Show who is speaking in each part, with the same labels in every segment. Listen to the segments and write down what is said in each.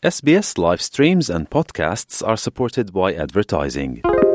Speaker 1: SBS live streams and podcasts are supported by advertising.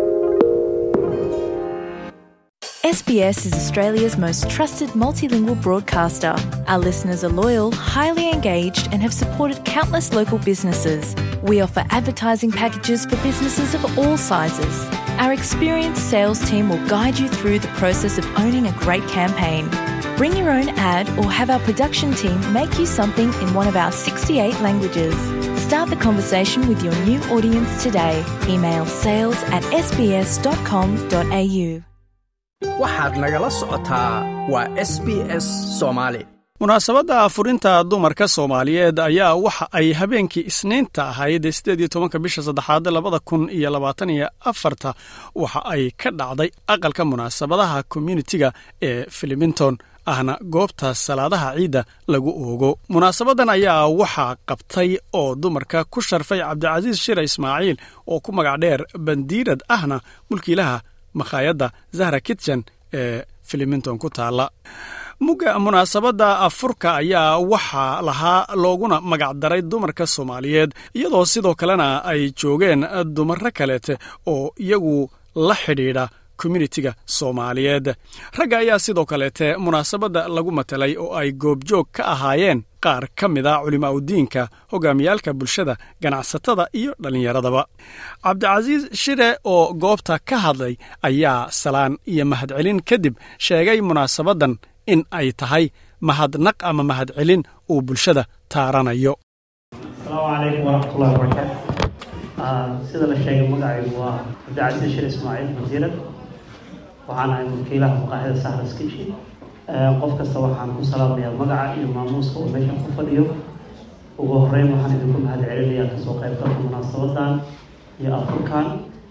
Speaker 2: SBS is Australia's most trusted multilingual broadcaster. Our listeners are loyal, highly engaged, and have supported countless local businesses. We offer advertising packages for businesses of all sizes. Our experienced sales team will guide you through the process of owning a great campaign. Bring your own ad or have our production team make you something in one of our 68 languages. Start the conversation with your new audience today. Email sales at sbs.com.au.
Speaker 3: waxaad nagala socotaa waa s b s soomaali
Speaker 4: munaasabadda afurinta dumarka soomaaliyeed ayaa waxa ay habeenkii isniinta ahayd sideed iyo tobanka bisha saddexaad labada kun iyo labaatan iyo afarta waxa ay ka dhacday aqalka munaasabadaha communitiga ee filimington ahna goobta salaadaha ciidda lagu oogo munaasabadan ayaa waxaa qabtay oo dumarka ku sharfay cabdicasiis shire ismaaciil oo ku magac dheer bandiirad ahna mulkiilaha makhaayadda zahra kitchen ee filimington ku taala mugga munaasabadda afurka ayaa waxaa lahaa looguna magacdaray dumarka soomaaliyeed iyadoo sidoo kalena ay joogeen dumaro kaleete oo iyagu la xidhiidha communitiga soomaaliyeed ragga ayaa sidoo kaleete munaasabadda lagu matelay oo ay goobjoog ka ahaayeen qaar ka mida culimaaudiinka hogaamiyaalka bulshada ganacsatada iyo dhallinyaradaba cabdicasiis shire oo goobta ka hadlay ayaa salaan iyo mahadcelin kadib sheegay munaasabaddan in ay tahay mahadnaq ama mahadcelin uu bulshada taaranayo
Speaker 5: asalaamu calaykum waraxmatullahi wabarakaatu sida la sheegay magacaygu waa cabdicasiis shir ismaaciil wasiirad waxaan ahay mulkiilaha maqaaxida sahras kishi qof kasta waxaan ku salaamayaa magaca iyo maamuuska uu meesha ku fadhiyo ugu horeyn waxaan idinku mahad celinayaa kasoo qaybgalka munaasabadan iyo afurkan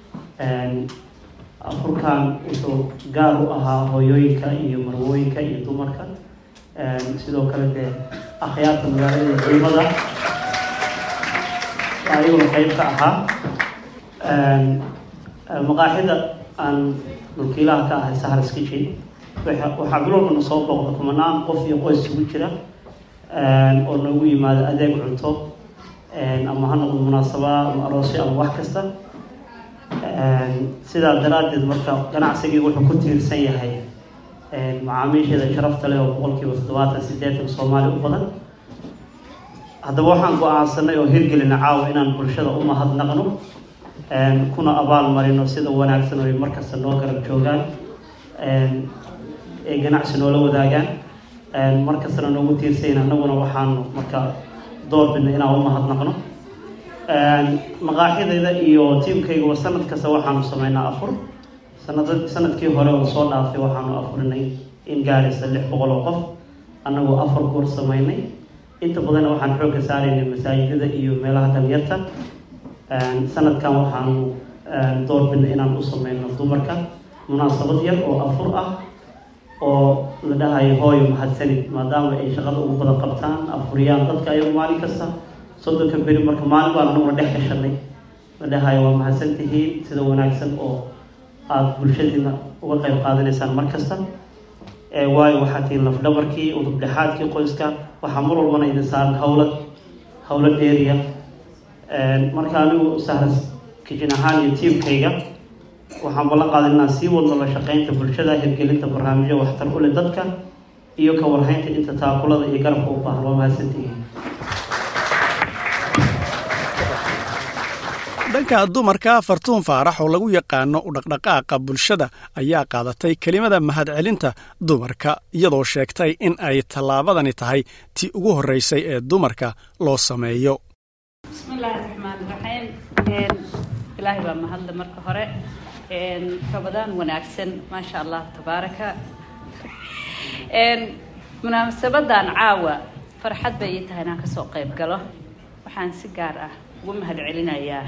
Speaker 5: afurkan wuxuu gaar u ahaa hooyooyinka iyo marwooyinka iyo dumarka sidoo kale dee akhyaarta magaalada iyo culimada ayaguna qeyb ka ahaa maqaaxida aan mulkiilaha ka ahay sahras kitchen waxaa bilowbana soo booqda kumanaan qof iyo qoys isugu jira oo noogu yimaado adeeg cunto ama ha noqdo munaasaba ama aroosyo ama wax kasta sidaa daraaddeed marka ganacsigii wuxuu ku tiirsan yahay macaamiisheeda sharafta leh oo boqolkiiba toddobaatan sideetan soomaali u badan haddaba waxaan go-aansanay oo hirgelina caawa inaan bulshada u mahadnaqno kuna abaal marino sida wanaagsan oo ay markasta noo garab joogaan ay ganacsi noola wadaagaan markastana noogu tiirsayn annaguna waxaanu marka doorbidna inaan u mahadnaqno maqaaxidayda iyo tiimkaygaba sanad kasta waxaanu sameynaa afur sanad sanadkii hore oo soo dhaafay waxaanu afurinay in gaaraysa lix boqol oo qof annagoo afar goor sameynay inta badanna waxaan xoogga saaraynay masaajidada iyo meelaha dhalinyarta sanadkan waxaanu doorbidna inaan u sameyno dumarka munaasabad yar oo afur ah oo la dhahayo hooyo mahadsanid maadaama ay shaqada ugu badan qabtaan afuriyaan dadka ayagu maalin kasta soddonka beri marka maalin baan anaguna dhex gashanay la dhahayo waa mahadsan tihiin sida wanaagsan oo aada bulshadiina uga qayb qaadanaysaan mar kasta waayo waxaa tihiin lafdhabarkii udubdhexaadkii qoyska waxaa mar walbana idin saaran hawlad hawlo dheeriya marka anigu sahras kijin ahaan iyo tiimkayga waxaan ballan qaaday inaan sii wadno la shaqeynta bulshada hirgelinta barnaamijyo waxtar u leh dadka iyo ka warhaynta inta taakulada iyo garabka u baahan waa mahadsantihiin
Speaker 4: dhanka dumarka fartuun faarax oo lagu yaqaano u dhaqdhaqaaqa bulshada ayaa qaadatay kelimada mahadcelinta dumarka iyadoo sheegtay in ay tallaabadani tahay tii ugu horreysay ee dumarka loo sameeyo
Speaker 6: bismillaahi raxmaan raxiim ilaahay baa mahadle marka hore rabadaan wanaagsan maasha allah tabaaraka munaasabadan caawa farxad bay ii tahay inaan kasoo qayb galo waxaan si gaar ah ugu mahad celinayaa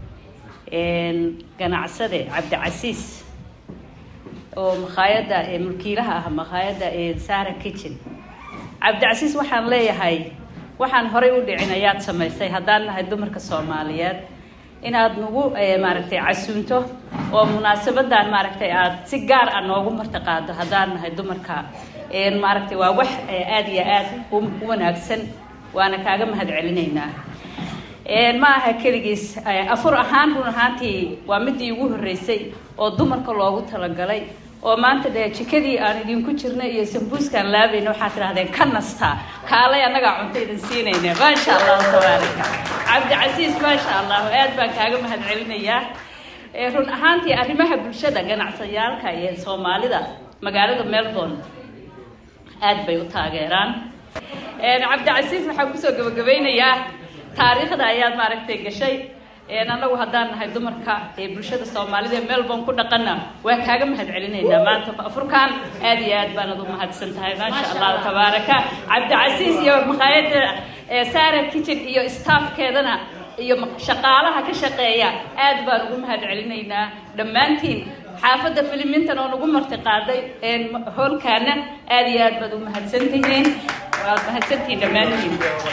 Speaker 6: ganacsade cabdicasiis oo makhaayadda mulkiilaha ah makhaayadda sara kitchen cabdicasiis waxaan leeyahay waxaan horay u dhicin ayaad samaysay haddaan nahay dumarka soomaaliyeed inaad nagu maaragtay casuunto oo munaasabadan maaragtay aada si gaar ah noogu martiqaado haddaan nahay dumarka maaragtay waa wax aada iyo aada u wanaagsan waana kaaga mahad celinaynaa ma aha keligiis afur ahaan run ahaantii waa midii ugu horreysay oo dumarka loogu talagalay oo maanta dee jikadii aan idinku jirnay iyo sambuuskaan laabayna waxaad tidhahdeen ka nastaa kaalay annagaa cunto idin siinayna maasha allahu tabaaraka cabdicasiis maasha allahu aad baan kaaga mahad celinayaa run ahaantii arrimaha bulshada ganacsayaalka iyo soomaalida magaalada melbourne aad bay u taageeraan cabdicasiis waxaan kusoo gabagabeynayaa taariikhda ayaad maaragtay gashay annagu haddaan nahay dumarka ee bulshada soomaalida ee melbourne ku dhaqana waa kaaga mahad celinaynaa maanta afurkan aad iyo aad baanad u mahadsan tahay maasha allahu tabaaraka cabdicasiis iyo maqaayada sara kitchen iyo staffkeedana iyo shaqaalaha ka shaqeeya aad baan ugu mahad celinaynaa dhammaantiin xaafadda filimintan oo nagu marti qaaday hoolkaana aad iyo aad baad u mahadsantihiin waad mahadsantihiin dhammaantiin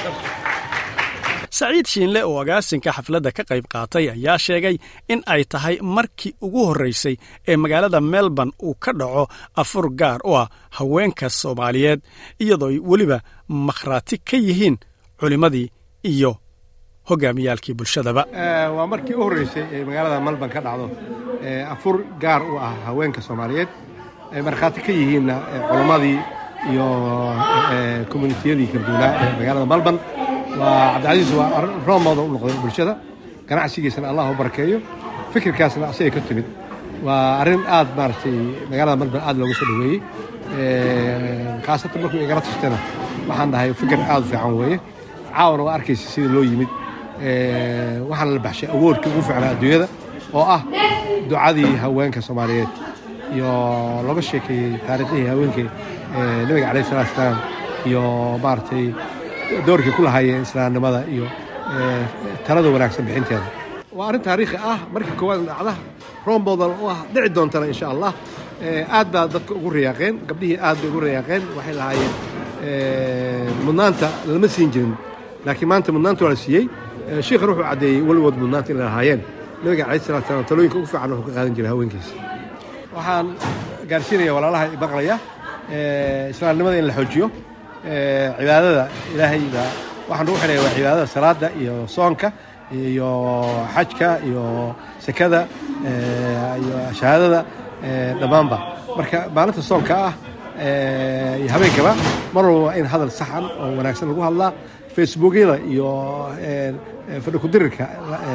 Speaker 4: saciid shiinle oo agaasinka xafladda ka qayb qaatay ayaa sheegay in ay tahay markii ugu horraysay ee magaalada melbourne uu ka dhaco afur gaar u ah haweenka soomaaliyeed iyadoo ay weliba makhraati ka yihiin culimmadii iyo hogaamiyaalkii bulshadaba
Speaker 7: waa markii u horreysay ee magaalada melbourne ka dhacdo afur gaar u ah haweenka soomaaliyeed ay markhaati ka yihiinna culammadii iyo communitiyadii kala duwanaa ee magaalada melbourne waa cabdicasiis waa roomooda u noqday bulshada ganacsigiisana allah u barakeeyo fikirkaasna asagay ka timid waa arrin aad maaragtay magaalada melbourne aad looga soo dhoweeyey khaasatan markuu igala tustana waxaan dhahay fikir aad u fiican weeye caawana waa arkaysa sida loo yimid waxaana la baxshay awoodkii ugu fiicnaa adduunyada oo ah ducadii haweenka soomaaliyeed iyo looga sheekeeyey taariikhihii haweenkii nabiga calayh salatu salaam iyo maaragtay doorkii ku lahaayeen islaamnimada iyo talada wanaagsan bixinteeda waa arrin taariikhi ah markii koowaad dhacda roombodan u ah dhici doontana insha allah aad baa dadka ugu riyaaqeen gabdhihii aad bay ugu riyaaqeen waxay lahaayeen mudnaanta lama siin jirin laakiin maanta mudnaanta waa la siiyey shiikhan wuxuu caddeeyey weligood mudnaanta inay lahaayeen nabiga calayh salatu salaam talooyinka ugu fiican wuxuu ka qaadan jiray haweenkiisa waxaan gaarsiinaya walaalaha maqlaya islaamnimada in la xoojiyo cibaadada ilaahay baa waxaan ugu xidhaya waa cibaadada salaada iyo soonka iyo xajka iyo sekada iyo shahaadada dhammaanba marka maalinta soonka ah iyo habeenkaba mar walba waa in hadal saxan oo wanaagsan lagu hadlaa facebookyada iyo fadhikudirirka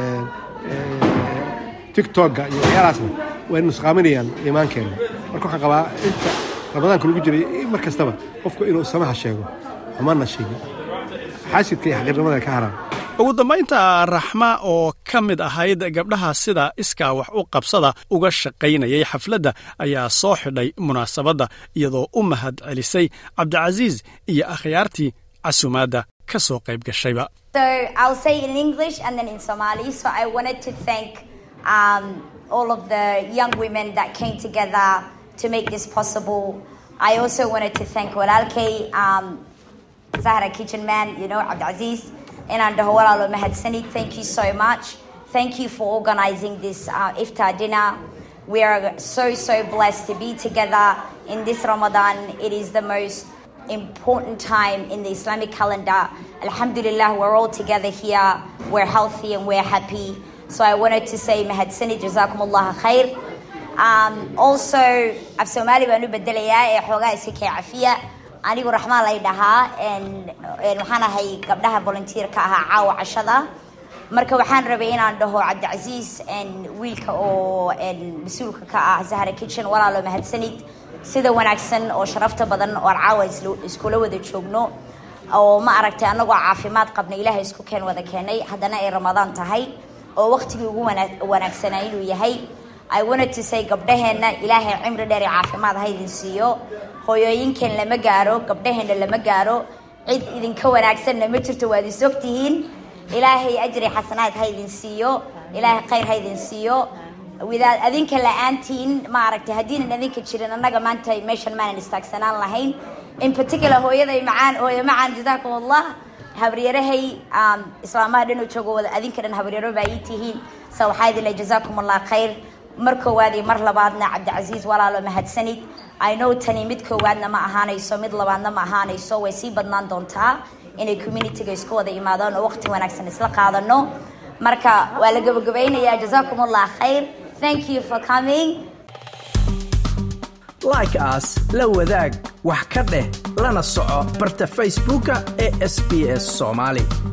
Speaker 7: tictokga iyo waxyaalahaasna way nusqaaminayaan iimaankeenna marka waxaan qabaa inta ramadaanka lagu jiray mar kastaba qofku inuu samaha sheego xumana sheego xaasidka iyo xaqiirnimada ka haraan
Speaker 4: ugu dambaynta raxma oo ka mid ahayd gabdhaha sida iskaa wax u qabsada uga shaqaynayay xafladda ayaa soo xidhay munaasabadda iyadoo u mahad celisay cabdicasiis iyo akhyaartii casumaadda ka soo qayb gashayba
Speaker 8: So I'll say it in English and then in Somali. So I wanted to thank um, all of the young women that came together to make this possible. I also wanted to thank Walalke, um, Zahra Kitchen Man, you know, Abdulaziz, and Andahawala Mahad Sani. Thank you so much. Thank you for organizing this uh, iftar dinner. We are so, so blessed to be together in this Ramadan. It is the most important time in the Islamic calendar. Alhamdulillah, we're all together here. We're healthy and we're happy. So I wanted to say, Mahad Sani, Jazakumullah khair. Um, also, af Somali baan u bedelayaa ee xoogaa iska kee cafiya anigu raxmaan lay dhahaa waxaan ahay gabdhaha volunteer-ka ahaa caawa cashada marka waxaan rabay inaan dhaho cabdicasiis wiilka oo mas-uulka ka ah zahra kitchen walaalo mahadsanid sida wanaagsan oo sharafta badan oo aan caawa iskula wada joogno oo ma aragtay annagoo caafimaad qabna ilaahay isku keen wada keenay haddana ay ramadaan tahay oo waqtigii ugu wanaagsanaa inuu yahay I wanted to say gabdhaheenna ilaahay cimri dheer iyo caafimaad ha idin siiyo hooyooyinkeen lama gaaro gabdhaheenna lama gaaro cid idinka wanaagsanna ma jirto waad is ogtihiin ilaahay ajri xasanaad ha idin siiyo ilaahay khayr ha idin siiyo widaad adinka la-aantiin ma aragtay haddiinan adinka jirin annaga maanta meeshan maanan istaagsanaan lahayn in particular hooyaday macaan hooyo macaan jazaakum allah habaryarahay islaamaha dhan oo joogo wada adinka dhan habaryaro baa ii tihiin sa waxaa idin leh jazaakum allah khayr mar koowaad iyo mar labaadna cabdicasiis walaalo mahadsanid i know tani mid koowaadna ma ahaanayso mid labaadna ma ahaanayso way sii badnaan doontaa inay communityga isku wada imaadaan oo waqti wanaagsan isla qaadano marka waa la gabagabaynayaa jazakum allah khayr thank you for coming
Speaker 3: like as la wadaag wax ka dheh lana soco barta facebooka ee sb s soomaali